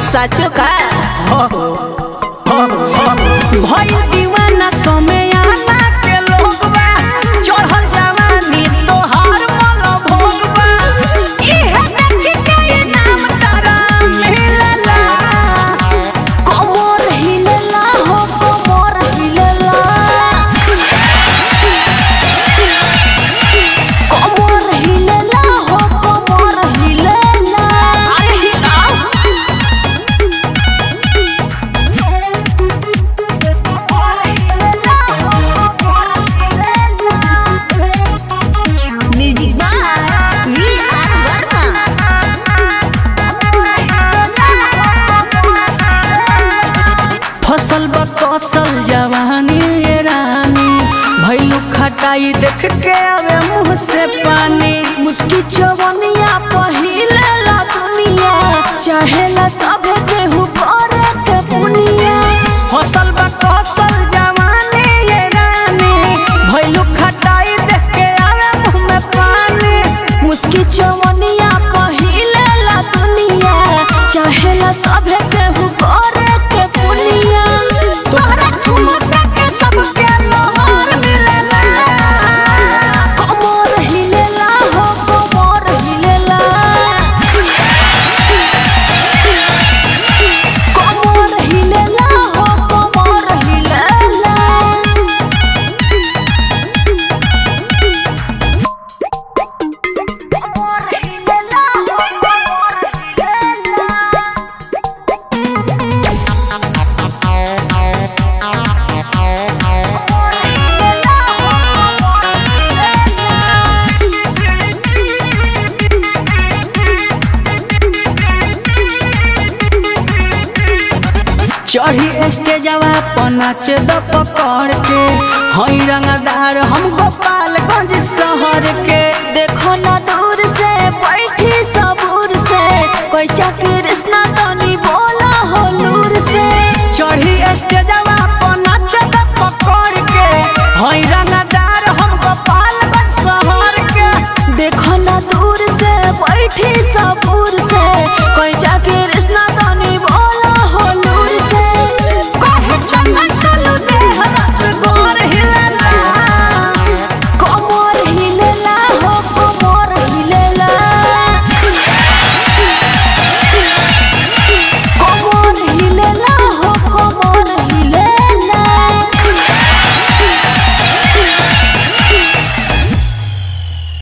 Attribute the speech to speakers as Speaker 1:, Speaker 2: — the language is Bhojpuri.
Speaker 1: साचो का
Speaker 2: भइल दीवाना समय आना के लोगवा चढ़ल जवानी तोहार मल भोगवा इहे देख के ये नाम तारा मिलला
Speaker 1: कमर हिलेला हो कमर हिलेला कमर हिलेला हो कमर हिलेला
Speaker 2: अरे हिलाओ
Speaker 1: music by V R Verma
Speaker 2: फसल बा कौशल जवानी ये रानी भैलू खटाई देख के आवे मुंह से पानी
Speaker 1: मुस्की चवनिया पहिलेला दुनिया चाहेला सभे केहू करे के पुनिया
Speaker 2: फसल बा कौशल जवानी ये रानी भैलू खटाई देख के आवे मुंह में पानी
Speaker 1: मुस्की चवनिया पहिलेला दुनिया चाहेला सभे केहू करे के पुनिया
Speaker 2: तोहरा ठुमका के सबके लोहर मिलेला
Speaker 1: कमर हिलेला हो कमर हिलेला कमर हिलेला हो कमर हिलेला
Speaker 2: चढ़ी स्टेजवा पर नाच द पकड़ के हई रंगदार हम गोपालगंज शहर के
Speaker 1: देखो ना दूर से बैठी सबूर से कोई कृष्णा तनी बोला हो लूर से
Speaker 2: चढ़ी स्टेजवा पर नाच द पकड़ के हई रंगदार हम गोपालगंज शहर के
Speaker 1: देखो ना दूर से बैठी सबूर से कोई कृष्णा